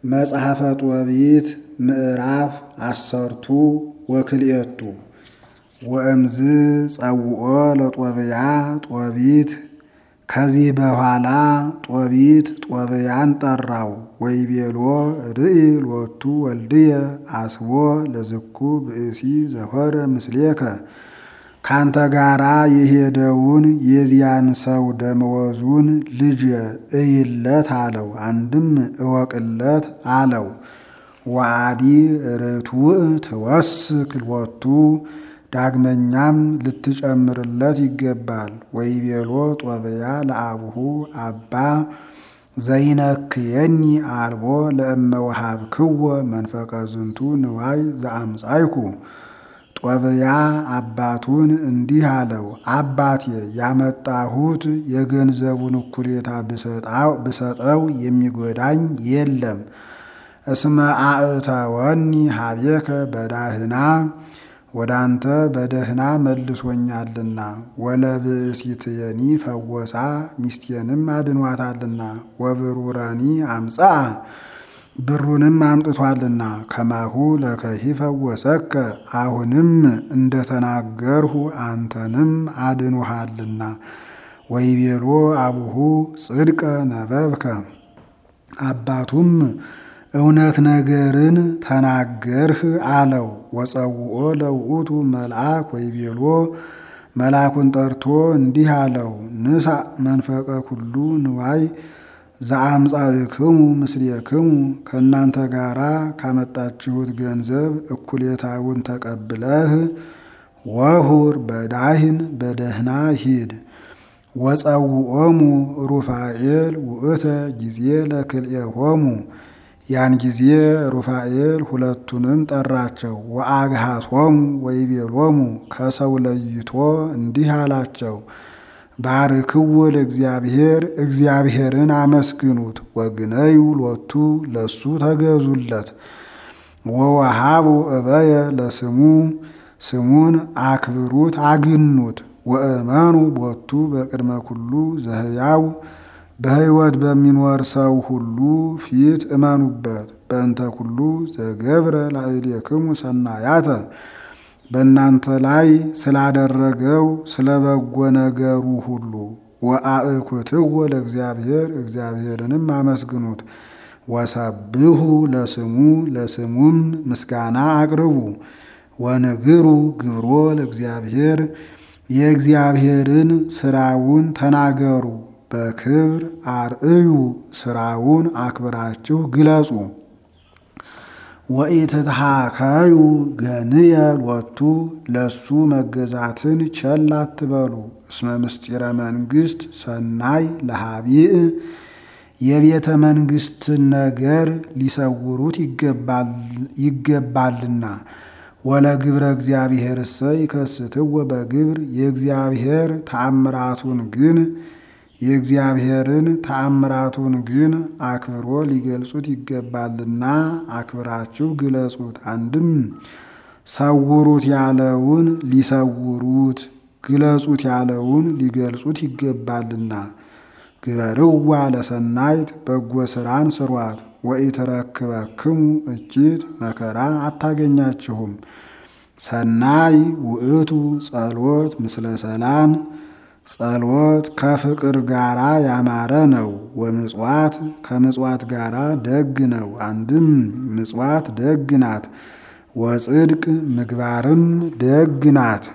መጽሐፈ ጦቢት ምዕራፍ አሰርቱ ወክልኤቱ ወእምዝ ጸውኦ ለጦብያ ጦቢት ከዚህ በኋላ ጦቢት ጦብያን ጠራው ወይቤሎ ርኢ ሎቱ ወልድየ አስቦ ለዝኩ ብእሲ ዘሆረ ምስሌከ ካንተ ጋራ የሄደውን የዚያን ሰው ደመወዙን ልጅ እይለት አለው። አንድም እወቅለት አለው። ዋዲ ርቱዕ ትወስክ ሎቱ ዳግመኛም ልትጨምርለት ይገባል። ወይቤሎ ጦብያ ለአቡሁ አባ ዘይነክየኒ አልቦ ለእመ ወሃብክዎ መንፈቀ ዝንቱ ንዋይ ዘአምጻይኩ ጦብያ አባቱን እንዲህ አለው፣ አባቴ ያመጣሁት የገንዘቡን እኩሌታ ብሰጠው የሚጎዳኝ የለም። እስመ አእተወኒ ሀቤከ በዳህና ወደ አንተ በደህና መልሶኛልና፣ ወለብእሲትየኒ ፈወሳ ሚስቴንም አድኗታልና፣ ወብሩረኒ አምጽአ ብሩንም አምጥቷልና ከማሁ ለከሂ ፈወሰከ አሁንም እንደተናገርሁ አንተንም አድኖሃልና። ወይቤሎ አቡሁ ጽድቀ ነበብከ አባቱም እውነት ነገርን ተናገርህ አለው። ወጸውኦ ለውእቱ መልአክ ወይቤሎ መልአኩን ጠርቶ እንዲህ አለው፣ ንሳ መንፈቀ ኩሉ ንዋይ ዘአምጻእክሙ ምስሌክሙ ከእናንተ ጋራ ካመጣችሁት ገንዘብ እኩሌታውን ተቀብለህ ወሁር በዳህን በደህና ሂድ። ወጸውኦሙ ሩፋኤል ውእተ ጊዜ ለክልኤሆሙ ያን ጊዜ ሩፋኤል ሁለቱንም ጠራቸው። ወአግሃሶሙ ወይቤሎሙ ከሰው ለይቶ እንዲህ አላቸው ባርክዎ ለእግዚአብሔር እግዚአብሔርን አመስግኑት። ወግነዩ ሎቱ ለሱ ተገዙለት። ወወሃቡ እበየ ለስሙ ስሙን አክብሩት አግኑት። ወእመኑ ቦቱ በቅድመ ኩሉ ዘህያው በሕይወት በሚኖር ሰው ሁሉ ፊት እመኑበት። በእንተ ኩሉ ዘገብረ ላዕሌክሙ ሰናያተ በእናንተ ላይ ስላደረገው ስለ በጎ ነገሩ ሁሉ። ወአእኩትዎ ለእግዚአብሔር እግዚአብሔርንም አመስግኑት። ወሰብሑ ለስሙ ለስሙም ምስጋና አቅርቡ። ወንግሩ ግብሮ ለእግዚአብሔር የእግዚአብሔርን ስራውን ተናገሩ። በክብር አርእዩ ስራውን አክብራችሁ ግለጹ። ወኢትትሃከዩ ገንየ ሎቱ ለሱ መገዛትን ቸል አትበሉ። እስመ ምስጢረ መንግስት ሰናይ ለሃቢእ የቤተ መንግስትን ነገር ሊሰውሩት ይገባልና። ወለግብረ እግዚአብሔር እሰ ይከስትዎ በግብር የእግዚአብሔር ተአምራቱን ግን የእግዚአብሔርን ተአምራቱን ግን አክብሮ ሊገልጹት ይገባልና አክብራችሁ ግለጹት። አንድም ሰውሩት ያለውን ሊሰውሩት፣ ግለጹት ያለውን ሊገልጹት ይገባልና። ግበርዋ ለሰናይት በጎ ስራን ስሯት። ወኢትረክበክሙ እኪት መከራ አታገኛችሁም። ሰናይ ውእቱ ጸሎት ምስለ ሰላም ጸሎት ከፍቅር ጋራ ያማረ ነው። ወምጽዋት ከምጽዋት ጋራ ደግ ነው። አንድም ምጽዋት ደግ ናት። ወጽድቅ ምግባርም ደግ ናት።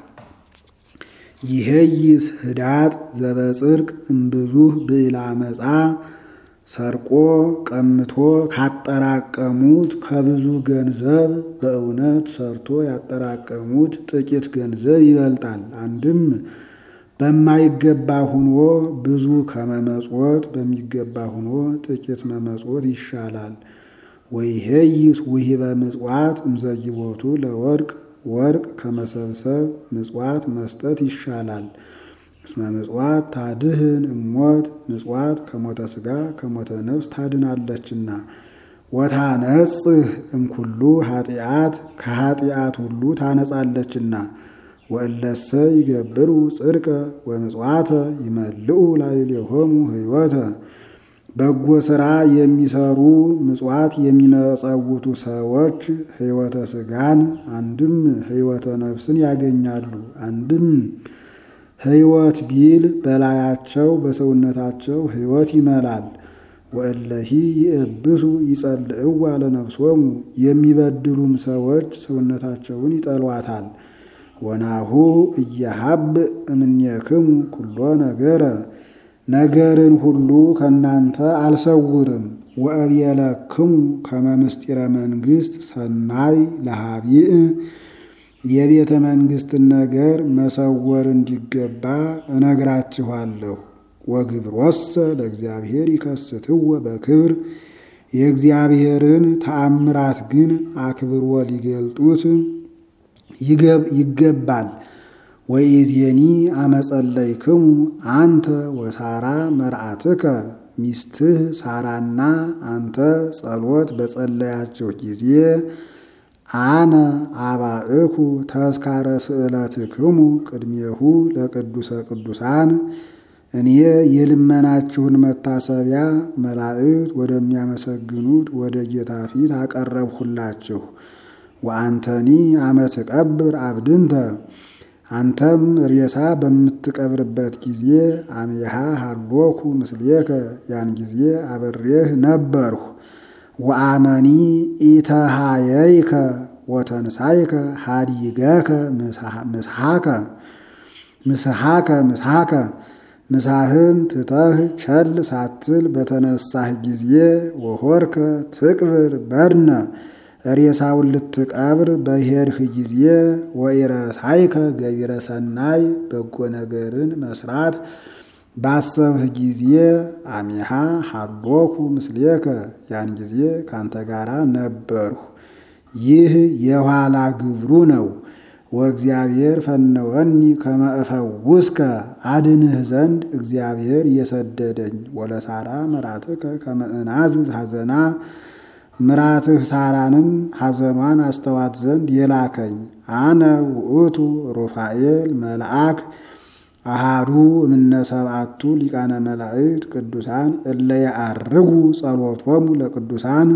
ይሄይስ ህዳጥ ዘበጽድቅ እምብዙህ ብዕላ መጻ ሰርቆ ቀምቶ ካጠራቀሙት ከብዙ ገንዘብ በእውነት ሰርቶ ያጠራቀሙት ጥቂት ገንዘብ ይበልጣል። አንድም በማይገባ ሁኖ ብዙ ከመመጽወት በሚገባ ሁኖ ጥቂት መመጽወት ይሻላል። ወይሄይስ ውሂበ ምጽዋት እምዘጊቦቱ ለወርቅ ወርቅ ከመሰብሰብ ምጽዋት መስጠት ይሻላል። እስመ ምጽዋት ታድህን እሞት ምጽዋት ከሞተ ሥጋ ከሞተ ነፍስ ታድናለችና። ወታነጽህ እምኩሉ ኃጢአት ከኃጢአት ሁሉ ታነጻለችና። ወእለሰ ይገብሩ ጽድቀ ወምጽዋተ ይመልኡ ላዕሌሆሙ ሕይወተ በጎ ሥራ የሚሰሩ ምጽዋት የሚመጸውቱ ሰዎች ሕይወተ ሥጋን አንድም ሕይወተ ነፍስን ያገኛሉ። አንድም ሕይወት ቢል በላያቸው በሰውነታቸው ሕይወት ይመላል። ወእለሂ ይእብሱ ይጸልእዋ ለነፍሶሙ የሚበድሉም ሰዎች ሰውነታቸውን ይጠሏታል። ወናሁ እየሀብ እምኔክሙ ኩሎ ነገረ ነገርን ሁሉ ከእናንተ አልሰውርም። ወእብየለክሙ ከመ ምስጢረ መንግሥት ሰናይ ለሃቢእ የቤተ መንግሥትን ነገር መሰወር እንዲገባ እነግራችኋለሁ። ወግብሮሰ ለእግዚአብሔር ይከስትዎ በክብር የእግዚአብሔርን ተአምራት ግን አክብሮ ሊገልጡት ይገባል። ወኢዜኒ አመጸለይክሙ አንተ ወሳራ መርአትከ ሚስትህ ሳራና አንተ ጸሎት በጸለያችሁ ጊዜ አነ አባእኩ ተስካረ ስእለትክሙ ቅድሜሁ ለቅዱሰ ቅዱሳን እኔ የልመናችሁን መታሰቢያ መላእክት ወደሚያመሰግኑት ወደ ጌታ ፊት አቀረብሁላችሁ። ወአንተኒ አመ ትቀብር አብድንተ አንተም ሬሳ በምትቀብርበት ጊዜ አሜሃ ሃሎኩ ምስሌከ ያን ጊዜ አብሬህ ነበርሁ። ወአመኒ ኢተሃየይከ ወተንሳይከ ሃዲገከ ምስሃከ ምስሃከ ምስሃከ ምሳህን ትተህ ቸል ሳትል በተነሳህ ጊዜ ወሆርከ ትቅብር በድነ ሬሳውን ልትቀብር በሄድህ ጊዜ ወኢረሳይከ ገቢረ ሰናይ በጎ ነገርን መስራት ባሰብህ ጊዜ አሚሃ ሃሎኩ ምስሌከ ያን ጊዜ ካንተ ጋራ ነበርሁ። ይህ የኋላ ግብሩ ነው። ወእግዚአብሔር ፈነወኒ ከመ እፈውስከ አድንህ ዘንድ እግዚአብሔር የሰደደኝ ወለሳራ መራትከ ከመ እናዝዝ ሐዘና ምራትህ ሳራንም ሐዘኗን አስተዋት ዘንድ የላከኝ አነ ውእቱ ሩፋኤል መልአክ አሃዱ እምነ ሰብአቱ ሊቃነ መላእክት ቅዱሳን እለ ያአርጉ ጸሎቶሙ ለቅዱሳን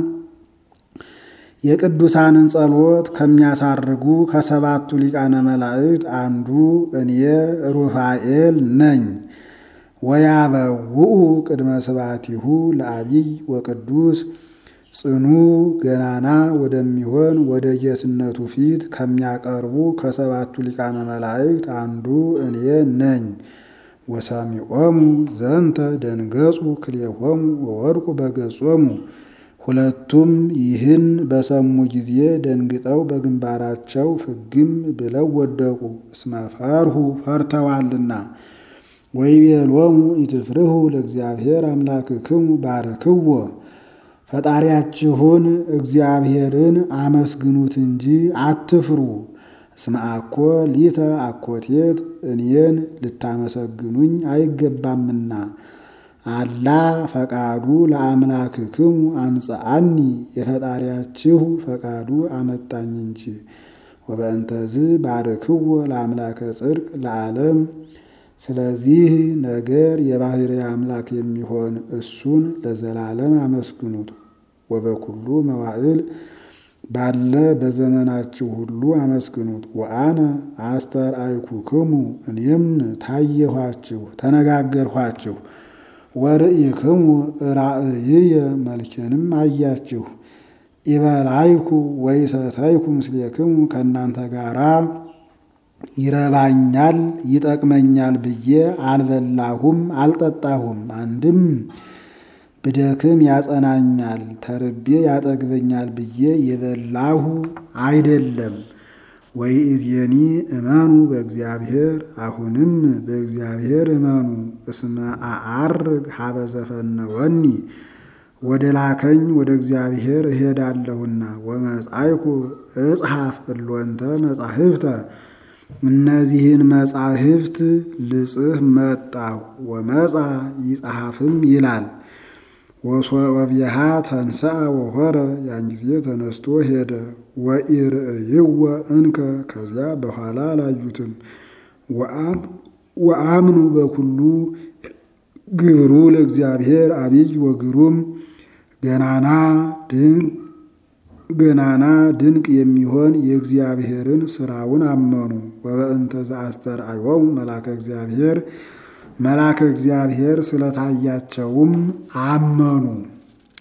የቅዱሳንን ጸሎት ከሚያሳርጉ ከሰባቱ ሊቃነ መላእክት አንዱ እኔ ሩፋኤል ነኝ። ወያበውኡ ቅድመ ስብሐቲሁ ለአቢይ ወቅዱስ ጽኑ ገናና ወደሚሆን ወደ ጌትነቱ ፊት ከሚያቀርቡ ከሰባቱ ሊቃነ መላእክት አንዱ እኔ ነኝ። ወሰሚዖሙ ዘንተ ደንገጹ ክልኤሆሙ ወወድቁ በገጾሙ ሁለቱም ይህን በሰሙ ጊዜ ደንግጠው በግንባራቸው ፍግም ብለው ወደቁ፣ እስመ ፈርሁ ፈርተዋልና። ወይቤሎሙ ኢትፍርሁ ለእግዚአብሔር አምላክክሙ ባርክዎ ፈጣሪያችሁን እግዚአብሔርን አመስግኑት እንጂ አትፍሩ። እስመ አኮ ሊተ አኮቴት እኔን ልታመሰግኑኝ አይገባምና አላ ፈቃዱ ለአምላክክሙ አምጽአኒ የፈጣሪያችሁ ፈቃዱ አመጣኝ እንጂ። ወበእንተዝ ባርክዎ ለአምላከ ጽድቅ ለዓለም ስለዚህ ነገር የባሕርይ አምላክ የሚሆን እሱን ለዘላለም አመስግኑት። ወበኩሉ መዋዕል ባለ በዘመናችሁ ሁሉ አመስግኑት። ወአነ አስተርአይኩክሙ እኔም ታየኋችሁ ተነጋገርኋችሁ። ወርኢክሙ ራእይየ መልኬንም አያችሁ። ኢበላይኩ ወይሰተይኩ ምስሌክሙ ከእናንተ ጋራ ይረባኛል ይጠቅመኛል ብዬ አልበላሁም አልጠጣሁም። አንድም ብደክም ያጸናኛል ተርቤ ያጠግበኛል ብዬ የበላሁ አይደለም። ወይእዜኒ እመኑ በእግዚአብሔር አሁንም በእግዚአብሔር እመኑ። እስመ አዐርግ ሀበ ዘፈነወኒ ወደ ላከኝ ወደ እግዚአብሔር እሄዳለሁና። ወመጻይኩ እጽሐፍ እሎንተ መጻሕፍተ እነዚህን መጻሕፍት ልጽፍ መጣሁ። ወመጻ ይጸሐፍም ይላል። ወሶበቢሃ ተንሥአ ወሖረ ያን ጊዜ ተነስቶ ሄደ። ወኢርእይወ እንከ ከዚያ በኋላ አላዩትም። ወአምኑ በኩሉ ግብሩ ለእግዚአብሔር አብይ ወግሩም ገናና ድንቅ ገናና ድንቅ የሚሆን የእግዚአብሔርን ስራውን አመኑ። ወበእንተ ዘአስተርአዮሙ መልአከ እግዚአብሔር መልአከ እግዚአብሔር ስለታያቸውም አመኑ።